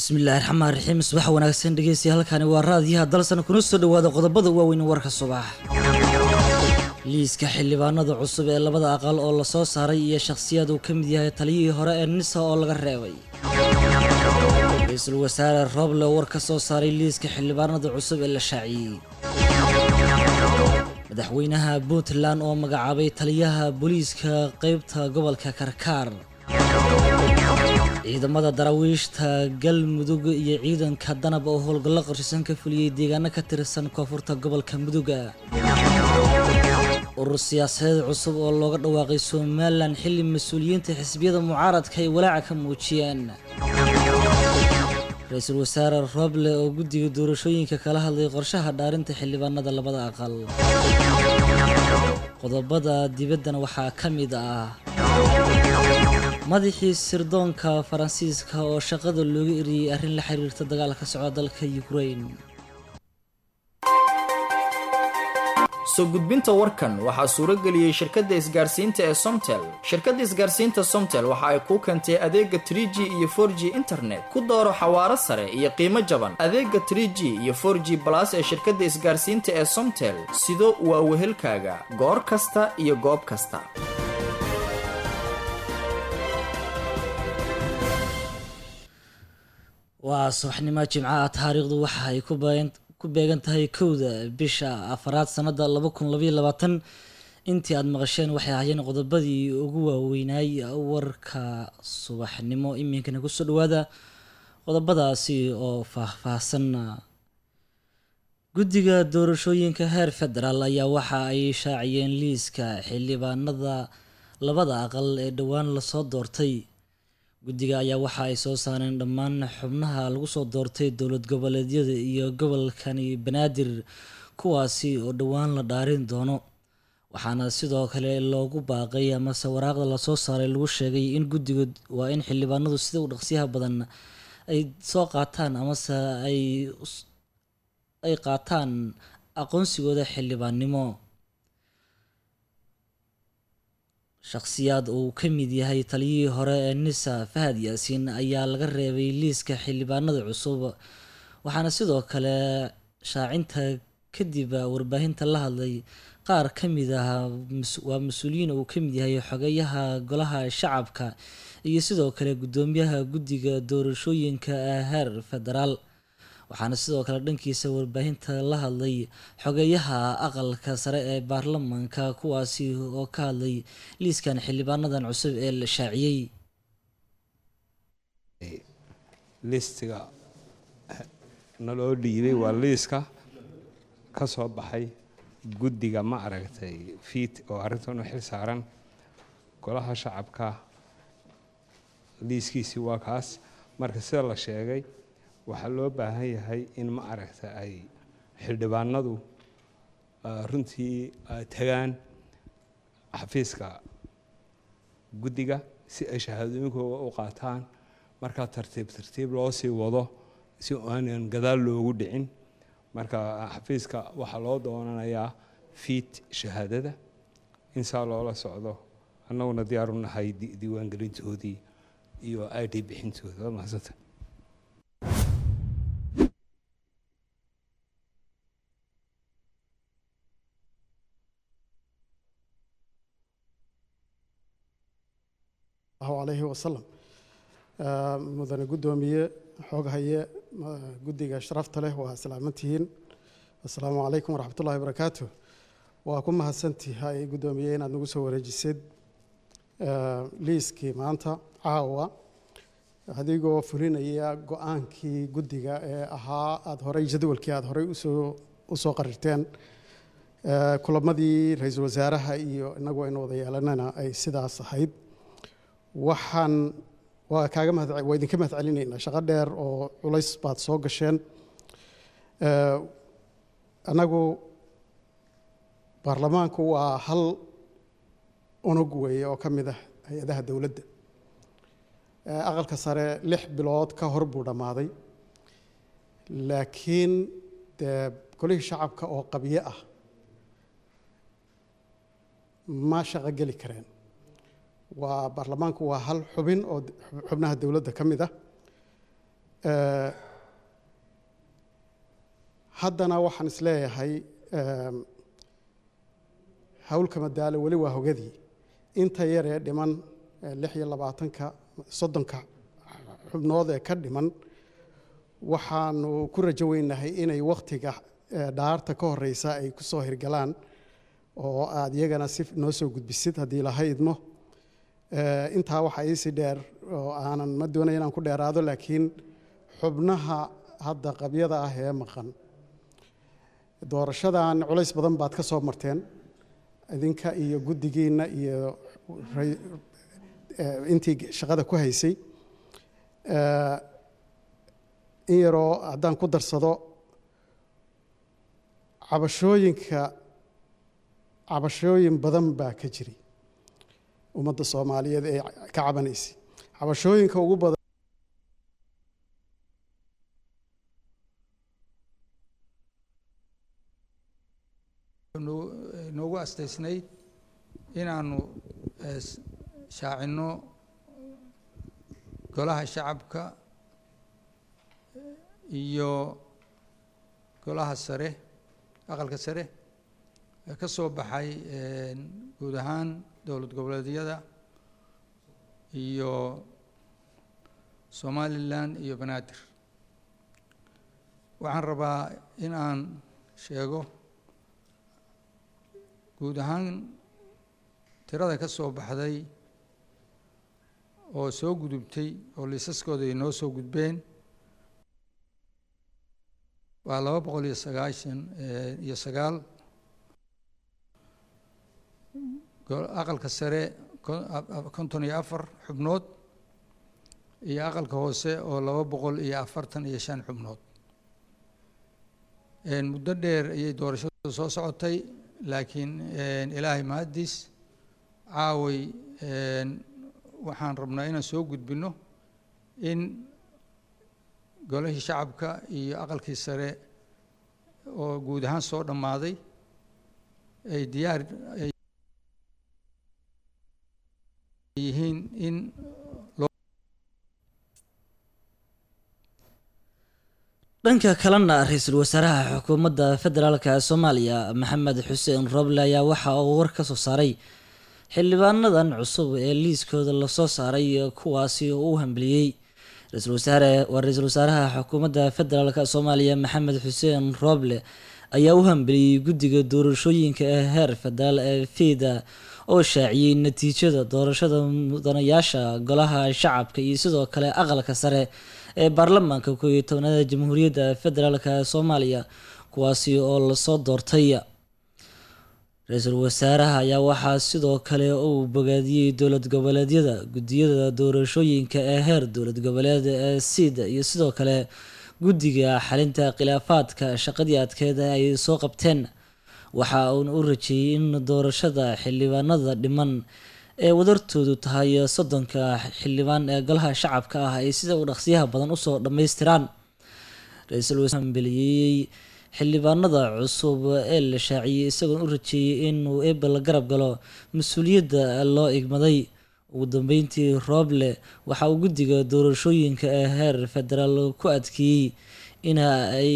bismillaahi raxmaan raxiim subax wanaagsan dhegeystiya halkani waa raadiyaha dalsan kuna soo dhowaada qodobada waaweyn warka subax liiska xildhibaanada cusub ee labada aqal oo lasoo saaray iyo shakhsiyaad uu ka mid yahay taliyihii hore ee nisa oo laga reebay ra-iisul wasaare rooble war ka soo saaray liiska xildhibaanada cusub ee la shaaciyey madaxweynaha puntland oo magacaabay taliyaha booliiska qeybta gobolka karkaar ciidamada daraawiishta galmudug iyo ciidanka danab oo howlgallo qorshisan ka fuliyey deegaano ka tirsan koonfurta gobolka muduga urur siyaasadeed cusub oo looga dhawaaqay somalilan xilli mas-uuliyiinta xisbiyada mucaaradka ay walaaca ka muujiyeen ra-iisul wasaare rooble oo guddiga doorashooyinka kala hadlay qorshaha dhaarinta xildhibaanada labada aqal qodobada dibaddana waxaa ka mid ah madaxii sirdoonka faransiiska oo shaqada looga eriyey arrin la xiriirta dagaalka socda dalka ukrain soo gudbinta warkan waxaa suuro geliyey shirkadda isgaarsiinta ee somtel shirkadda isgaarsiinta somtel waxa ay kuu keentay adeega tr g iyo for g internet ku dooro xawaaro sare iyo qiimo jaban adeega tr g iyo for g balas ee shirkadda isgaarsiinta ee somtel sido waa wehelkaaga goor kasta iyo goob kasta waa subaxnimo jimcaha taariikhdu waxa ay ku beegan tahay kowda bisha afaraad sanada laba kun labaiyo labaatan intii aada maqasheen waxay ahaayeen qodobadii ugu waaweynaay warka subaxnimo iminkana kusoo dhawaada qodobadaasi oo faahfaahsan guddiga doorashooyinka heer federaal ayaa waxa ay shaaciyeen liiska xildhibaanada labada aqal ee dhowaan lasoo doortay guddiga ayaa waxa ay soo saareen dhammaan xubnaha lagu soo doortay dowlad goboleedyada iyo gobolkani banaadir kuwaasi oo dhowaan la dhaarin doono waxaana sidoo kale loogu baaqay amase waraaqda lasoo saaray lagu sheegay in guddiga waa in xildhibaanadu sida u dhaqsiyaha badan ay soo qaataan amase ay ay qaataan aqoonsigooda xildhibaannimo shakhsiyaad uu ka mid yahay taliyihii hore ee nisa fahad yaasiin ayaa laga reebay liiska xildhibaanada cusub waxaana sidoo kale shaacinta kadib warbaahinta la hadlay qaar ka mid ah waa mas-uuliyiin uu ka mid yahay xogeyaha golaha shacabka iyo sidoo kale guddoomiyaha guddiga doorashooyinka heer federaal waxaana sidoo kale dhankiisa warbaahinta la hadlay xogeyaha aqalka sare ee baarlamaanka kuwaasi oo ka hadlay liiskan xildhibaanadan cusub ee la shaaciyey liistiga naloo dhiibay waa liiska ka soo baxay guddiga ma aragtay fiit oo arrintan u xil saaran golaha shacabka liiskiisii waa kaas marka sida la sheegay waxaa loo baahan yahay in ma aragta ay xildhibaanadu runtii tagaan xafiiska guddiga si ay shahaadooyinkooda u qaataan markaa tartiib tartiib loo sii wado si aanan gadaal loogu dhicin marka xafiiska waxaa loo doonanayaa fiit shahaadada in saa loola socdo annaguna diyaaru nahay diiwaangelintoodii iyo i d bixintooda waa mahadsanta alayhi wasalam mudane guddoomiye xooghaye guddiga sharafta leh waa salaamantihiin assalaamu calaykum waraxmat ullahi barakaatu waa ku mahadsantihay guddoomiye inaad nagu soo wareejisid liiskii maanta caawa adigoo fulinaya go-aankii guddiga ee ahaa aada horey jadwalkii aada horey usoo usoo qarirteen kulamadii ra-iisul wasaaraha iyo inagu aynu wada yeelanana ay sidaas ahayd waxaan waa kaaga mahad waa idinka mahad celinaynaa shaqo dheer oo culays baad soo gasheen annagu baarlamaanku waa hal unug weeye oo ka mid ah hay-adaha dowladda aqalka sare lix bilood ka hor buu dhammaaday laakiin dee golihii shacabka oo qabyo ah ma shaqo geli kareen waa baarlamaanku waa hal xubin oo xubnaha dowladda ka mid ah Eh, haddana waxaan isleeyahay em, hawlka madaalo weli waa hogadii inta yar ee dhiman eh, lix iyo labaatanka soddonka xubnood ee ka dhiman waxaanu ku rajo weynahay inay wakhtiga eh, dhaarta ka horeysa ay ku soo hirgalaan oo aad iyagana si noo soo gudbisid haddii laha idmo Eh, intaa waxaa iisii dheer oo aanan ma doonay inaan ku dheeraado laakiin xubnaha hadda qabyada ah ee maqan doorashadan culays badan baad ka soo marteen idinka iyo guddigiinna iyo ray- eh, intii shaqada ku haysay Eh, in yaroo haddaan ku darsado cabashooyinka cabashooyin badan baa ka jiri ummadda soomaaliyeed ee ka cabanaysay cabashooyinka ugu badan noo- noogu astaysnayd inaanu eh, s- shaacinno golaha shacabka iyo golaha sare aqalka sare ee ka soo baxay eh, guud ahaan dowlad goboleedyada iyo somalilan iyo banaadir waxaan rabaa in aan sheego guud ahaan tirada ka soo baxday oo soo gudubtay oo liisaskooda ay noo soo gudbeen waa laba boqol iyo sagaashan eh, iyo sagaal go- aqalka sare ko- a- a- konton iyo afar xubnood iyo aqalka hoose oo laba boqol iyo afartan iyo shan xubnood En muddo dheer ayay doorashadu soo socotay laakiin en, ilaahay mahaddiis caaway en, waxaan rabnaa inaan soo gudbinno in golihii shacabka iyo aqalkii sare oo guud ahaan soo dhammaaday ay diyaar ay yihiin in dhanka kalena ra-iisul wasaaraha xukuumadda federaalka soomaaliya maxamed xuseen roble ayaa waxa uu war ka soo saaray xildhibaanadan cusub ee liiskooda lasoo saaray kuwaasi oo u hambeliyey ra-iisul wasaare waa ra-iisul wasaaraha xukuumadda federaalk soomaaliya maxamed xuseen roble ayaa u hambeliyey guddiga doorashooyinka ee heer federaal ee fida oo shaaciyey natiijada doorashada mudanayaasha golaha shacabka iyo sidoo kale aqalka sare ee baarlamaanka koob iyo tobnaada jamhuuriyadda federaalk soomaaliya kuwaasi oo lasoo doortay ra-iisul wasaaraha ayaa waxaa sidoo kale uu bogaadiyey dowlad goboleedyada guddiyada doorashooyinka ee heer dowlad goboleed ee siida iyo sidoo kale guddiga xalinta khilaafaadka shaqadii adkeed ay soo qabteen waxa uuna u rajeeyey in doorashada xildhibaanada dhiman ee wadartoodu tahay soddonka xildhibaan ee golaha shacabka ah ay sida u dhaqsiyaha badan usoo dhammaystiraan ra-iisul wasaare hambeliyey xildhibaanada cusub ee la shaaciyey isagoona u rajeeyey inuu ebel garab galo mas-uuliyadda loo igmaday ugu dambeyntii rooble waxa uu guddiga doorashooyinka ee heer federaal ku adkeeyey in ay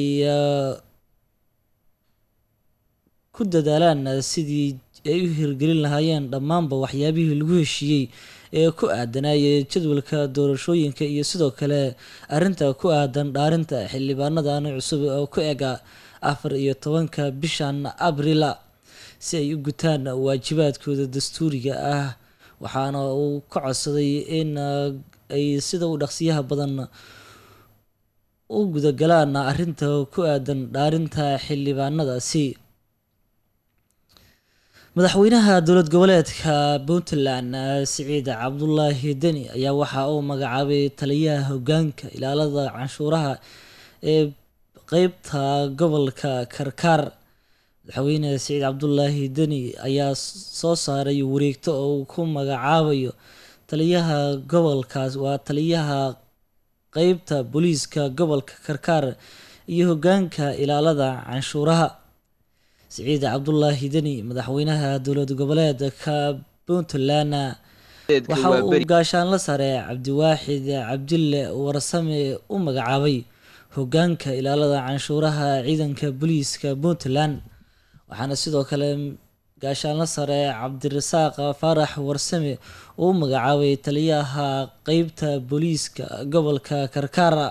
ku dadaalaan sidii ay u hirgelin lahaayeen dhammaanba waxyaabihii lagu heshiiyey ee ku aadanaya jadwalka doorashooyinka iyo sidoo kale arrinta ku aadan dhaarinta xildhibaanadan cusub oo ku ega afar iyo tobanka bishan abrila si ay u gutaan waajibaadkooda dastuuriga ah waxaana uu ka codsaday in ay sida u dhaqsiyaha badan u gudagalaan arrinta ku aadan dhaarinta xildhibaanadaasi madaxweynaha dowlad goboleedka puntland siciid cabdulaahi deni ayaa waxa uu magacaabay taliyaha hogaanka ilaalada canshuuraha ee qeybta gobolka karkaar madaxweyne siciid cabdulaahi deni ayaa soo saaray wareegto oo uu ku magacaabayo taliyaha gobolkaas waa taliyaha qeybta booliiska gobolka karkaar iyo hogaanka ilaalada canshuuraha siciid cabdulaahi deni madaxweynaha dowlad goboleedka puntland waxa uu gaashaanla sare cabdiwaaxid cabdille warsame u magacaabay hogaanka ilaalada canshuuraha ciidanka booliiska puntland waxaana sidoo kale gaashaanla sare cabdirasaaq faarax warsame uu u magacaabay taliyaha qeybta booliiska gobolka karkaara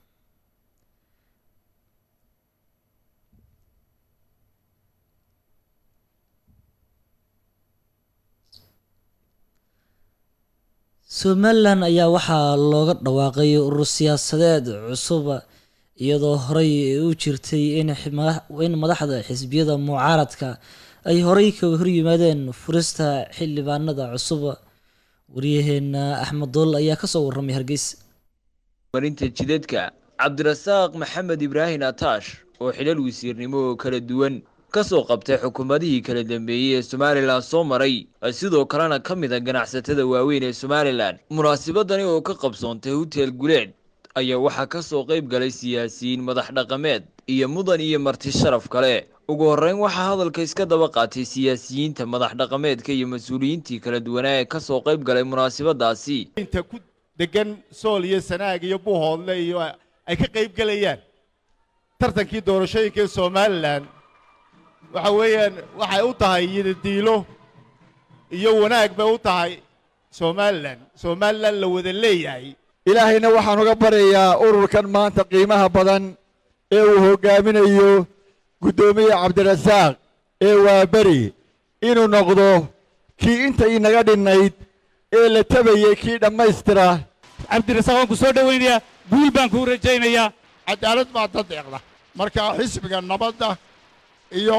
somalilan ayaa waxaa looga dhawaaqay urur siyaasadeed cusub iyadoo horey u jirtay in madaxda xisbiyada mucaaradka ay horey kaga horyimaadeen furista xildhibaanada cusub waryaheena axmed dool ayaa kasoo waramay hargeysa marinta jidadka cabdirasaaq maxamed ibraahin ataash oo xilal wasiirnimo oo kala duwan kasoo qabtay xukuumadihii kala dambeeyey ee somalilan soo maray sidoo kalena ka mid a ganacsatada waaweyn ee somalilan munaasabadani oo ka qabsoontay hotel guleed ayaa waxaa kasoo qayb galay siyaasiyiin madax dhaqameed iyo mudan iyo marti sharaf kale ugu horreyn waxaa hadalka iska daba qaatay siyaasiyiinta madax dhaqameedka iyo mas-uuliyiintii kala duwanaa ee kasoo qayb galay munaasabadaasi inta ku degan sool iyo sanaag iyo buuhoodle iyo ay ka qayb gelayaan tartankii doorashooyinka ee somalilan waxa weeyaan waxay u tahay yidadiilo iyo wanaag bay u tahay somalilan somalilan la wada leeyahay ilaahayna waxaan uga baryayaa ururkan maanta qiimaha badan ee uu hoggaaminayo guddoomiye cabdirasaaq ee waaberi inuu noqdo kii inta inaga dhinnayd ee la tabayey kii dhammaystira cabdirasaaq waan ku soo dhowaynayaa guul baan kuu rajaynayaa cadaalad baa dad deeqda marka xisbiga nabadda iyo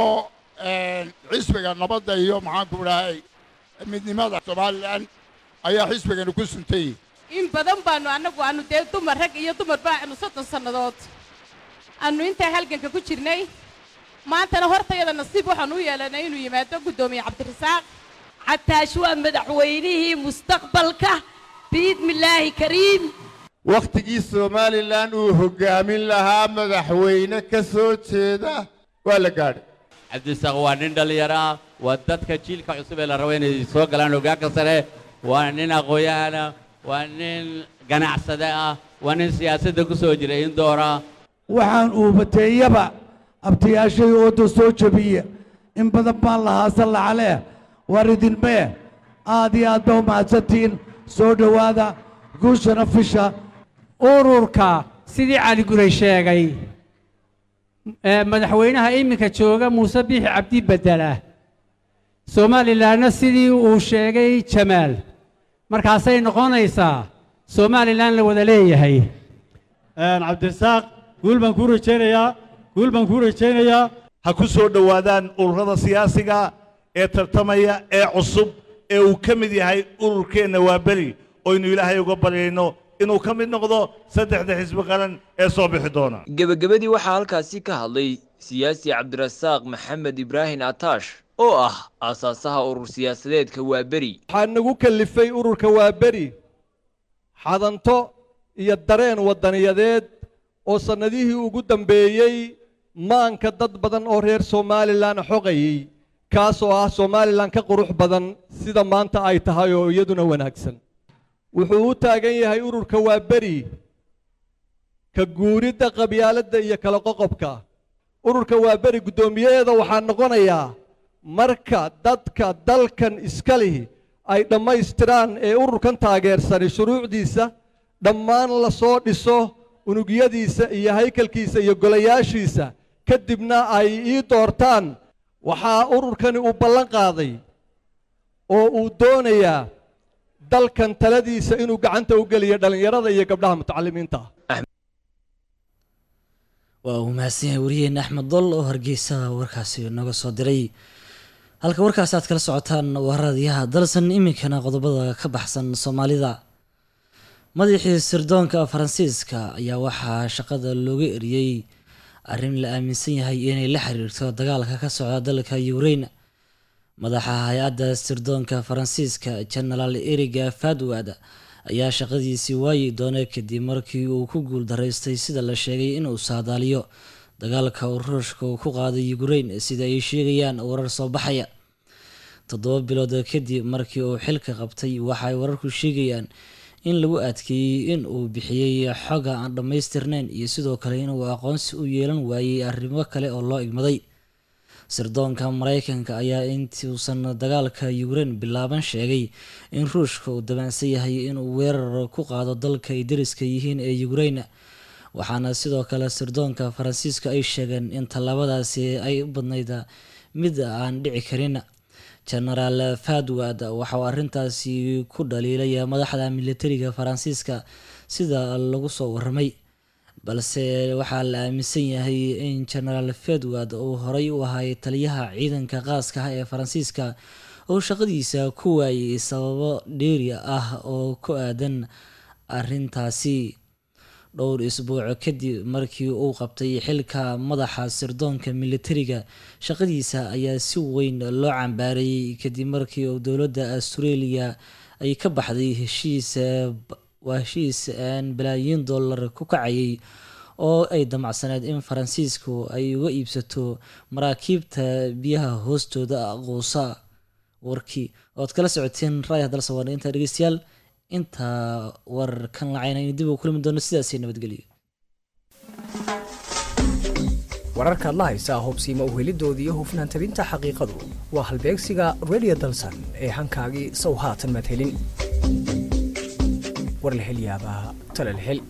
xisbiga nabadda iyo maxaanku idhahay midnimada somalilan ayaa xisbigani ku suntayey in badan baanu annagu aanu dee dumar rag iyo dumar baa aanu soddon sannadood aanu intaa halganka ku jirnay maantana hortayada nasiib waxaanu u yeelanay inuu yimaado guddoomiye cabdirasaaq cataash waa madaxweynihii mustaqbalka biidmillaahi kariim wakhtigii somalilan uu hoggaamin lahaa madaxweyne ka soo jeeda waa la gaadhay cabdirasaaq waa nin dhallinyaro ah waa dadka jiilka cusub ee la rabo inay soo galaan hoggaanka sare waa nin aqoon-yahana waa nin ganacsade ah waa nin siyaasadda ku soo jira indoora waxaan uubateeyaba abtayaashay ooda soo jabiya in badan baan lahaa sallacaleh war idinmee aad iyo aad ba u mahadsantihiin soo dhowaada guushana fisha ururka sidii cali guray sheegay madaxweynaha iminka jooga muuse biixi cabdi bedela somalilanna sidii uu sheegay jamaal markaasay noqonaysaa somalilan la wada leeyahay cabdirasaaq guul baan kuu rajaynayaa guul baan kuu rajaynayaa ha ku soo dhowaadaan ururada siyaasiga ee tartamaya ee cusub ee uu ka mid yahay ururkeenna waa beri oynu ilaahay uga baryayno inuu ka mid noqdo saddexda xisbi qaran ee soo bixi doona gebagabadii waxaa halkaasi ka hadlay siyaasi cabdirasaaq maxamed ibraahin ataash oo ah aasaasaha urur siyaasadeedka waa beri waxaa nagu kallifay ururka waa beri xadanto iyo dareen waddaniyadeed oo sannadihii ugu dambeeyey maanka dad badan oo reer somalilan xoqayey kaasoo ah somalilan ka qurux badan sida maanta ay tahay oo iyaduna wanaagsan wuxuu u taagan yahay ururka waa beri ka guuridda qabyaaladda iyo kala qoqobka ururka waa beri guddoomiyaheeda waxaa noqonayaa marka dadka dalkan iska lihi ay dhammaystiraan ee ururkan taageersani shuruucdiisa dhammaan la soo dhiso unugyadiisa iyo haykalkiisa iyo golayaashiisa kadibna ay ii doortaan waxaa ururkani uu ballan qaaday oo uu doonayaa dalkan taladiisa inuu gacanta u geliyo dhallinyarada iyo gabdhaha mutacalimiinta waa uu mahadsan yahay wariyeena axmed dol oo hargeysa warkaasi nooga soo diray halka warkaasi aad kala socotaan waa raadiyaha dalsan iminkana qodobada ka baxsan soomaalida madaxii sirdoonka faransiiska ayaa waxaa shaqada looga eriyey arrin la aaminsan yahay inay la xiriirto dagaalka ka socda dalka ukrain madaxa hay-adda sirdoonka faransiiska genaraal eriga fadwad ayaa shaqadiisii waayi doonay kadib markii uu ku guul daraystay sida la sheegay inuu saadaaliyo dagaalka uu ruushka uu ku qaaday ukrain sida ay sheegayaan warar soo baxaya toddoba bilood kadib markii uu xilka qabtay waxaay wararku sheegayaan in lagu adkeeyey in uu bixiyey xoga aan dhammaystirnayn iyo sidoo kale inuu aqoonsi u yeelan waayey arrimo kale oo loo igmaday sirdoonka mareykanka ayaa intuusan dagaalka ukrein bilaaban sheegay in ruushka uu dabaansan yahay inuu weerar ku qaado dalka ay dariska yihiin ee ukrein waxaana sidoo kale sirdoonka faransiiska ay sheegeen in tallaabadaasi ay u badnayd mid aan dhici karin genaraal fadwad waxauu arrintaasi ku dhaliilay madaxda militariga faransiiska sida lagu soo waramay balse waxaa la aaminsan yahay in genaraal fedward uu horey u ahay taliyaha ciidanka qaaska ah ee faransiiska oo shaqadiisa ku waayay sababo dheeri ah oo ku aadan arintaasi dhowr isbuuc kadib markii uu qabtay xilka madaxa sirdoonka militariga shaqadiisa ayaa si weyn loo cambaarayay kadib markii uu dowladda australia ay ka baxday heshiis waa heshiis balaayiin dollar ku kacayay oo ay damacsaneed in faransiisku ay uga iibsato maraakiibta biyaha hoostooda quusa warkii ood kala socoteen raaya dalsa waana intaa dhegeystayaal intaa warkan lacayna in dib u kulmi doono sidaasay nabadgelyo wararkaad la haysaa hubsiima uhelidooda iyo hufnaan tabinta xaqiiqadu waa halbeegsiga radio dalsan ee hankaagii sow haatan madhelin war la hel yaabaa tala la hel